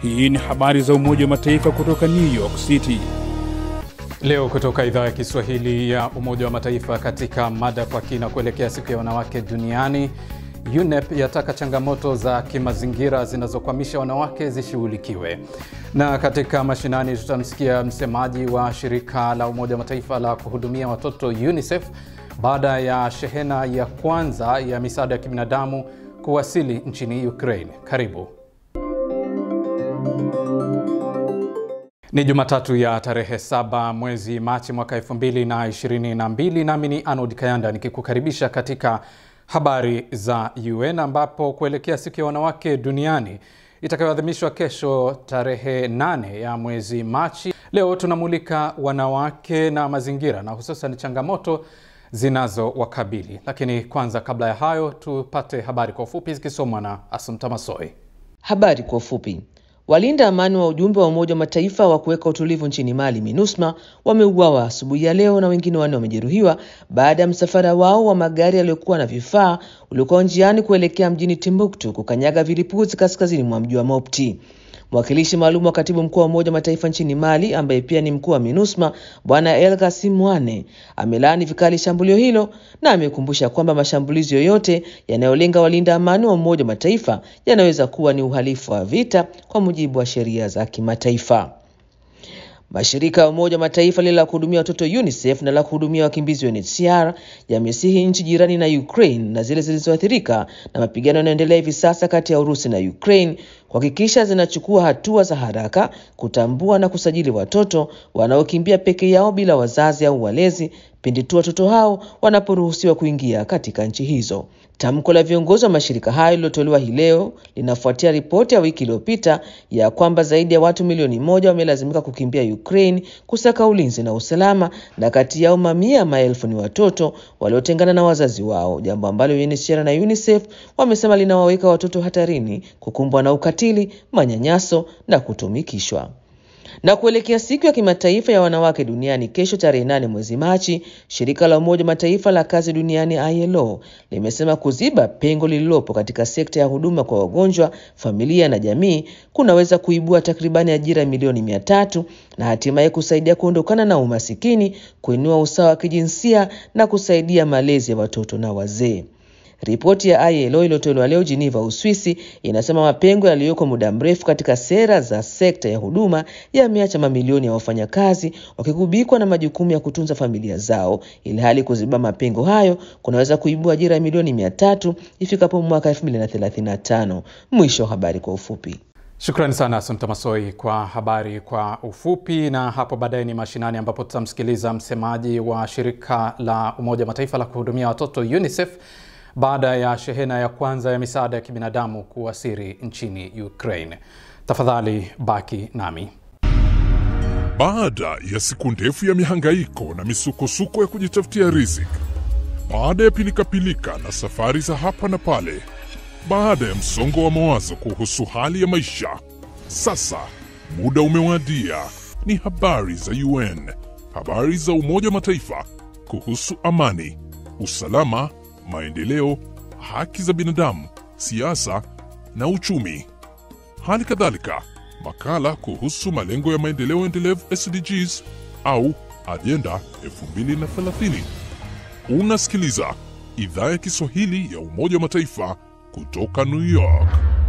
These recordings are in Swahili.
Hii ni habari za Umoja wa Mataifa kutoka New York City. Leo kutoka idhaa ya Kiswahili ya Umoja wa Mataifa katika mada kwa kina kuelekea siku ya wanawake duniani. UNEP yataka changamoto za kimazingira zinazokwamisha wanawake zishughulikiwe. Na katika mashinani tutamsikia msemaji wa shirika la Umoja wa Mataifa la kuhudumia watoto UNICEF baada ya shehena ya kwanza ya misaada ya kibinadamu kuwasili nchini Ukraine. Karibu. Ni Jumatatu ya tarehe saba mwezi Machi mwaka 2022 nami ni Arnold Kayanda nikikukaribisha katika habari za UN ambapo kuelekea siku ya wanawake duniani itakayoadhimishwa kesho tarehe 8 ya mwezi Machi, leo tunamulika wanawake na mazingira na hususan changamoto zinazowakabili. Lakini kwanza, kabla ya hayo, tupate habari kwa ufupi zikisomwa na Asumta Masoi. Habari kwa ufupi. Walinda amani wa ujumbe wa Umoja wa Mataifa wa kuweka utulivu nchini Mali, MINUSMA, wameuawa asubuhi ya leo na wengine wanne wamejeruhiwa baada ya msafara wao wa magari yaliyokuwa na vifaa uliokuwa njiani kuelekea mjini Timbuktu kukanyaga vilipuzi kaskazini mwa mji wa Mopti. Mwakilishi maalum wa katibu mkuu wa Umoja wa Mataifa nchini Mali ambaye pia ni mkuu wa MINUSMA Bwana El Gassim Mwane amelaani vikali shambulio hilo na amekumbusha kwamba mashambulizi yoyote yanayolenga walinda amani wa Umoja wa Mataifa yanaweza kuwa ni uhalifu wa vita kwa mujibu wa sheria za kimataifa. Mashirika ya Umoja wa Mataifa lile la kuhudumia watoto UNICEF na la kuhudumia wakimbizi UNHCR yamesihi nchi jirani na Ukraine na zile zilizoathirika na mapigano yanayoendelea hivi sasa kati ya Urusi na Ukraine kuhakikisha zinachukua hatua za haraka kutambua na kusajili watoto wanaokimbia peke yao bila wazazi au walezi pindi tu watoto hao wanaporuhusiwa kuingia katika nchi hizo. Tamko la viongozi wa mashirika hayo lililotolewa hii leo linafuatia ripoti ya wiki iliyopita ya kwamba zaidi ya watu milioni moja wamelazimika kukimbia Ukraine kusaka ulinzi na usalama, na kati yao mamia ya maelfu ni watoto waliotengana na wazazi wao, jambo ambalo UNHCR na UNICEF wamesema linawaweka watoto hatarini kukumbwa na ukatili, manyanyaso na kutumikishwa na kuelekea siku ya kimataifa ya wanawake duniani kesho tarehe nane mwezi Machi, shirika la Umoja Mataifa la kazi duniani ILO limesema kuziba pengo lililopo katika sekta ya huduma kwa wagonjwa, familia na jamii kunaweza kuibua takribani ajira milioni mia tatu na hatimaye kusaidia kuondokana na umasikini, kuinua usawa wa kijinsia na kusaidia malezi ya watoto na wazee. Ripoti ya ILO iliyotolewa leo Geneva, Uswisi, inasema mapengo yaliyoko muda mrefu katika sera za sekta ya huduma yameacha mamilioni ya wafanyakazi wakigubikwa na majukumu ya kutunza familia zao, ili hali kuziba mapengo hayo kunaweza kuibua ajira milioni mia tatu ifikapo mwaka 2035. Mwisho wa habari kwa ufupi. Shukrani sana Asumta Masoi kwa habari kwa ufupi. Na hapo baadaye ni mashinani, ambapo tutamsikiliza msemaji wa shirika la Umoja Mataifa la kuhudumia watoto UNICEF baada ya shehena ya kwanza ya misaada ya kibinadamu kuwasili nchini Ukraine. Tafadhali baki nami. Baada ya siku ndefu ya mihangaiko na misukosuko ya kujitafutia riziki, baada ya pilikapilika na safari za hapa na pale, baada ya msongo wa mawazo kuhusu hali ya maisha, sasa muda umewadia. Ni habari za UN, habari za Umoja wa Mataifa kuhusu amani, usalama maendeleo, haki za binadamu, siasa na uchumi. Hali kadhalika makala kuhusu malengo ya maendeleo endelevu SDGs au ajenda 2030. Unasikiliza idhaa ya Kiswahili ya Umoja wa Mataifa kutoka New York.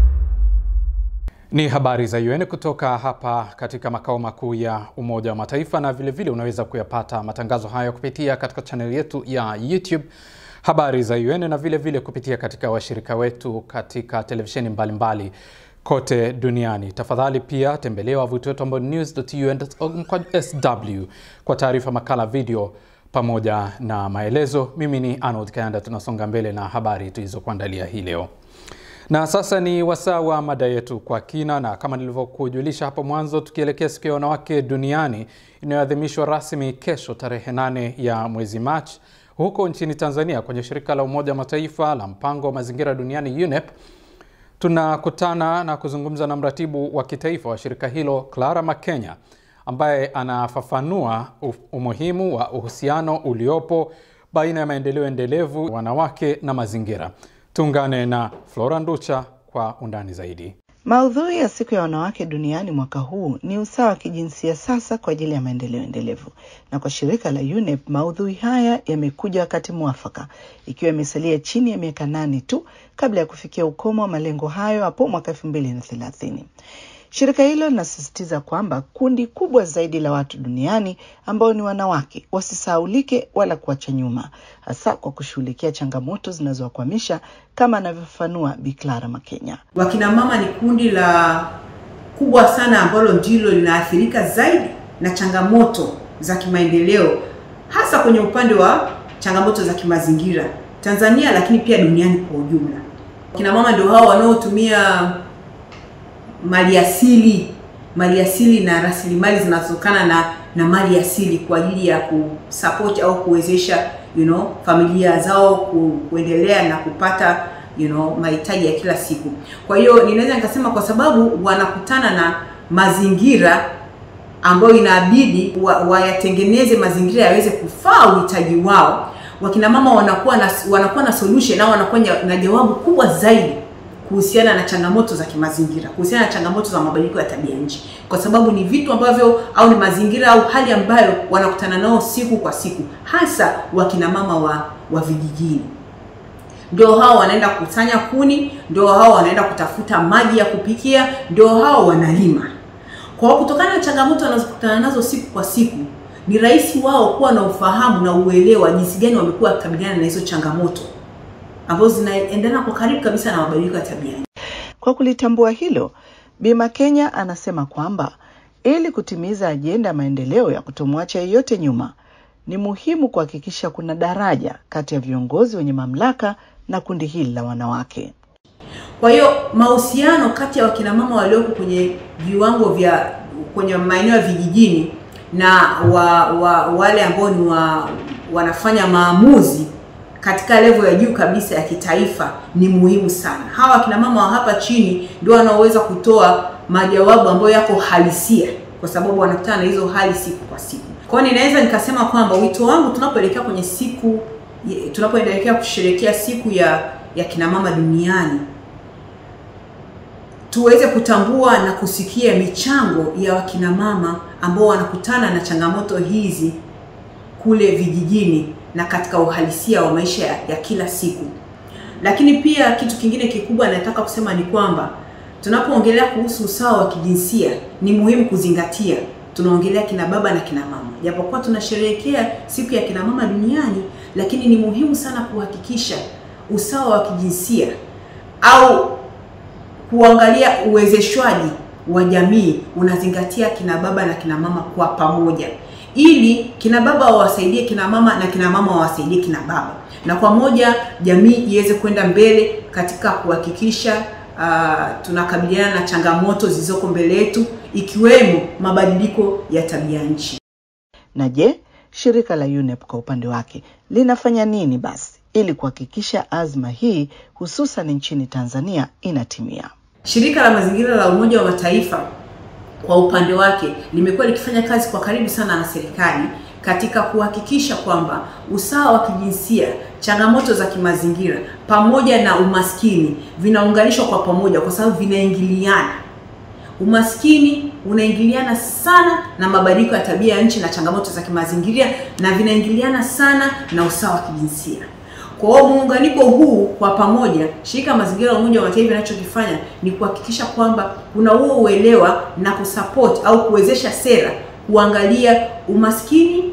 Ni habari za UN kutoka hapa katika makao makuu ya Umoja wa Mataifa, na vilevile vile unaweza kuyapata matangazo haya kupitia katika chaneli yetu ya YouTube habari za UN na vile vile kupitia katika washirika wetu katika televisheni mbalimbali kote duniani. Tafadhali pia tembelea wavuti wetu ambao news.un.org/sw kwa taarifa, makala, video pamoja na maelezo. Mimi ni Arnold Kayanda, tunasonga mbele na habari tulizokuandalia hii leo. Na sasa ni wasaa wa mada yetu kwa kina, na kama nilivyokujulisha hapo mwanzo, tukielekea siku ya wanawake duniani inayoadhimishwa rasmi kesho tarehe nane ya mwezi Machi huko nchini Tanzania kwenye shirika la Umoja wa Mataifa la mpango wa mazingira duniani UNEP, tunakutana na kuzungumza na mratibu wa kitaifa wa shirika hilo Clara Makenya ambaye anafafanua umuhimu wa uhusiano uliopo baina ya maendeleo endelevu, wanawake na mazingira. Tuungane na Flora Nducha kwa undani zaidi. Maudhui ya siku ya wanawake duniani mwaka huu ni usawa wa kijinsia sasa kwa ajili ya maendeleo endelevu, na kwa shirika la UNEP maudhui haya yamekuja wakati mwafaka, ikiwa imesalia chini ya miaka nane tu kabla ya kufikia ukomo wa malengo hayo hapo mwaka elfu mbili na thelathini. Shirika hilo linasisitiza kwamba kundi kubwa zaidi la watu duniani ambao ni wanawake wasisahaulike wala kuacha nyuma, hasa kwa kushughulikia changamoto zinazowakwamisha kama anavyofafanua Bi Clara Makenya. Wakina mama ni kundi la kubwa sana ambalo ndilo linaathirika zaidi na changamoto za kimaendeleo, hasa kwenye upande wa changamoto za kimazingira Tanzania, lakini pia duniani kwa ujumla. Wakina mama ndio hao wanaotumia maliasili maliasili na rasilimali zinazotokana na na mali asili kwa ajili ya kusupport au kuwezesha you know familia zao ku, kuendelea na kupata you know mahitaji ya kila siku. Kwa hiyo ninaweza nikasema kwa sababu wanakutana na mazingira ambayo inabidi wayatengeneze wa mazingira yaweze kufaa uhitaji wao. Wakina mama wanakuwa na wanakuwa na solution au wanakuwa na jawabu kubwa zaidi kuhusiana na changamoto za kimazingira, kuhusiana na changamoto za mabadiliko ya tabia nchi, kwa sababu ni vitu ambavyo au ni mazingira au hali ambayo wanakutana nao siku kwa siku, hasa wakina mama wa, wa vijijini. Ndio hao wanaenda kukusanya kuni, ndio hao wanaenda kutafuta maji ya kupikia, ndio hao wanalima. Kwa kutokana na changamoto wanazokutana nazo siku kwa siku, ni rahisi wao kuwa na ufahamu na uelewa jinsi gani wamekuwa wakikabiliana na hizo changamoto ambazo zinaendana kwa karibu kabisa na mabadiliko ya tabia. Kwa kulitambua hilo, Bima Kenya anasema kwamba ili kutimiza ajenda ya maendeleo ya kutomwacha yeyote nyuma, ni muhimu kuhakikisha kuna daraja kati ya viongozi wenye mamlaka na kundi hili la wanawake. Kwa hiyo mahusiano kati ya wakina mama walioko kwenye viwango vya kwenye maeneo ya vijijini na wa, wa, wale ambao ni wa, wanafanya maamuzi katika level ya juu kabisa ya kitaifa ni muhimu sana. Hawa akina mama wa hapa chini ndio wanaoweza kutoa majawabu ambayo yako halisia, kwa sababu wanakutana na hizo hali siku kwa siku. Kwa hiyo ninaweza nikasema kwamba wito wangu tunapoelekea kwenye siku, tunapoendelea kusherehekea siku ya ya kina mama duniani, tuweze kutambua na kusikia michango ya wakina mama ambao wanakutana na changamoto hizi kule vijijini na katika uhalisia wa maisha ya, ya kila siku. Lakini pia kitu kingine kikubwa nataka kusema ni kwamba tunapoongelea kuhusu usawa wa kijinsia ni muhimu kuzingatia tunaongelea kina baba na kina mama. Japokuwa tunasherehekea siku ya kina mama duniani, lakini ni muhimu sana kuhakikisha usawa wa kijinsia au kuangalia uwezeshwaji wa jamii unazingatia kina baba na kina mama kwa pamoja ili kina baba wawasaidie kina mama na kina mama wawasaidie kina baba, na kwa moja jamii iweze kwenda mbele katika kuhakikisha uh, tunakabiliana na changamoto zilizoko mbele yetu ikiwemo mabadiliko ya tabia nchi. Na je, shirika la UNEP kwa upande wake linafanya nini basi ili kuhakikisha azma hii hususan nchini Tanzania inatimia? Shirika la mazingira la Umoja wa Mataifa kwa upande wake limekuwa likifanya kazi kwa karibu sana na serikali katika kuhakikisha kwamba usawa wa kijinsia, changamoto za kimazingira pamoja na umaskini vinaunganishwa kwa pamoja, kwa sababu vinaingiliana. Umaskini unaingiliana sana na mabadiliko ya tabia ya nchi na changamoto za kimazingira, na vinaingiliana sana na usawa wa kijinsia. Kwa hiyo muunganiko huu kwa pamoja, shirika la mazingira la Umoja wa Mataifa linachokifanya ni kuhakikisha kwamba kuna huo uelewa na kusupport au kuwezesha sera kuangalia umaskini,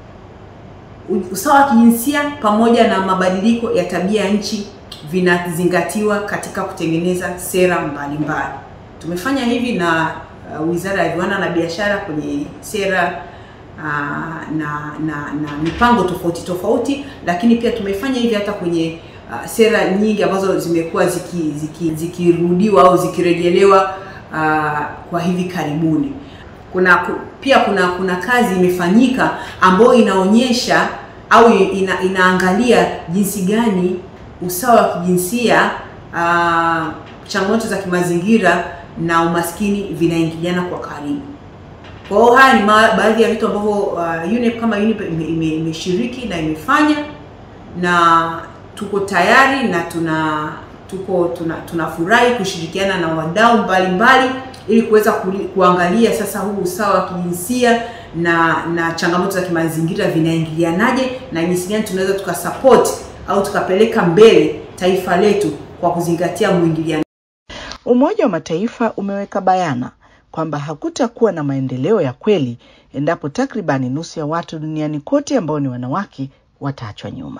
usawa wa kijinsia pamoja na mabadiliko ya tabia ya nchi vinazingatiwa katika kutengeneza sera mbalimbali. Tumefanya hivi na uh, Wizara ya Viwanda na Biashara kwenye sera uh, na, na na mipango tofauti tofauti, lakini pia tumefanya hivi hata kwenye uh, sera nyingi ambazo zimekuwa zikirudiwa ziki, ziki au zikirejelewa uh, kwa hivi karibuni. Kuna pia kuna kuna kazi imefanyika ambayo inaonyesha au ina, inaangalia jinsi gani usawa wa kijinsia uh, changamoto za kimazingira na umaskini vinaingiliana kwa karibu. Kwa hiyo haya ni baadhi ya vitu ambavyo uh, UNEP kama UNEP imeshiriki ime, ime na imefanya na tuko tayari na tuna tuko tuna, tunafurahi kushirikiana na wadau mbalimbali ili kuweza kuli- kuangalia sasa huu usawa wa kijinsia na na changamoto za kimazingira vinaingilianaje na jinsi gani tunaweza tukasupport au tukapeleka mbele taifa letu kwa kuzingatia mwingiliano Umoja wa Mataifa umeweka bayana kwamba hakutakuwa na maendeleo ya kweli endapo takribani nusu ya watu duniani kote ambao ni wanawake wataachwa nyuma.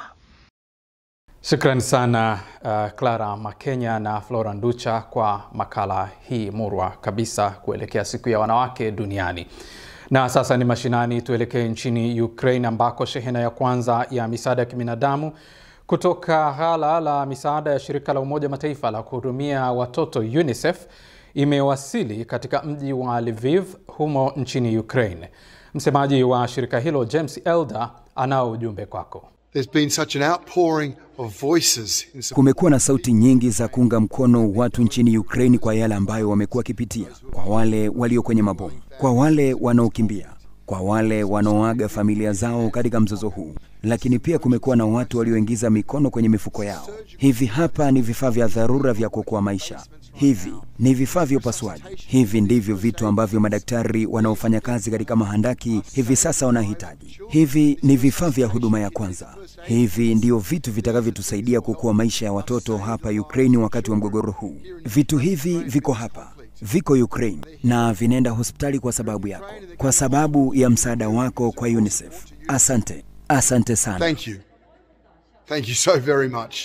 Shukrani sana uh, Clara Makenya na Flora Nducha kwa makala hii murwa kabisa kuelekea siku ya wanawake duniani. Na sasa ni mashinani, tuelekee nchini Ukraine ambako shehena ya kwanza ya misaada ya kibinadamu kutoka ghala la misaada ya shirika la Umoja Mataifa la kuhudumia watoto UNICEF imewasili katika mji wa Lviv humo nchini Ukraine. Msemaji wa shirika hilo James Elder anao ujumbe kwako. There's been such an outpouring of voices in support Kumekuwa na sauti nyingi za kuunga mkono watu nchini Ukraine kwa yale ambayo wamekuwa wakipitia, kwa wale walio kwenye mabomu, kwa wale wanaokimbia, kwa wale wanaoaga familia zao katika mzozo huu, lakini pia kumekuwa na watu walioingiza mikono kwenye mifuko yao. Hivi hapa ni vifaa vya dharura vya kuokoa maisha. Hivi ni vifaa vya upasuaji. Hivi ndivyo vitu ambavyo madaktari wanaofanya kazi katika mahandaki hivi sasa wanahitaji. Hivi ni vifaa vya huduma ya kwanza. Hivi ndio vitu vitakavyotusaidia kuokoa maisha ya watoto hapa Ukraine wakati wa mgogoro huu. Vitu hivi viko hapa viko Ukraine na vinaenda hospitali kwa sababu yako, kwa sababu ya msaada wako kwa UNICEF. Asante, asante sana. Thank you. Thank you so very much.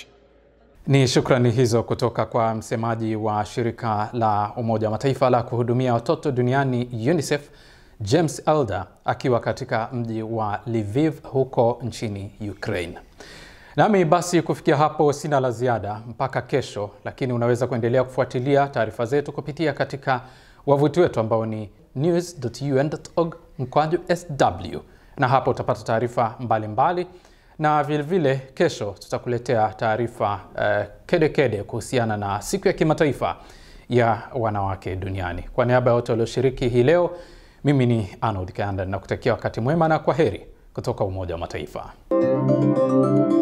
Ni shukrani hizo kutoka kwa msemaji wa shirika la Umoja wa Mataifa la kuhudumia watoto duniani UNICEF, James Elder akiwa katika mji wa Lviv huko nchini Ukraine. Nami basi kufikia hapo sina la ziada mpaka kesho, lakini unaweza kuendelea kufuatilia taarifa zetu kupitia katika wavuti wetu ambao ni news.un.org mkwaju sw, na hapo utapata taarifa mbalimbali na vilevile vile kesho tutakuletea taarifa uh, kede kede kuhusiana na siku ya kimataifa ya wanawake duniani. Kwa niaba ya wote walioshiriki hii leo, mimi ni Arnold Kanda na kutakia wakati mwema na kwa heri kutoka Umoja wa Mataifa.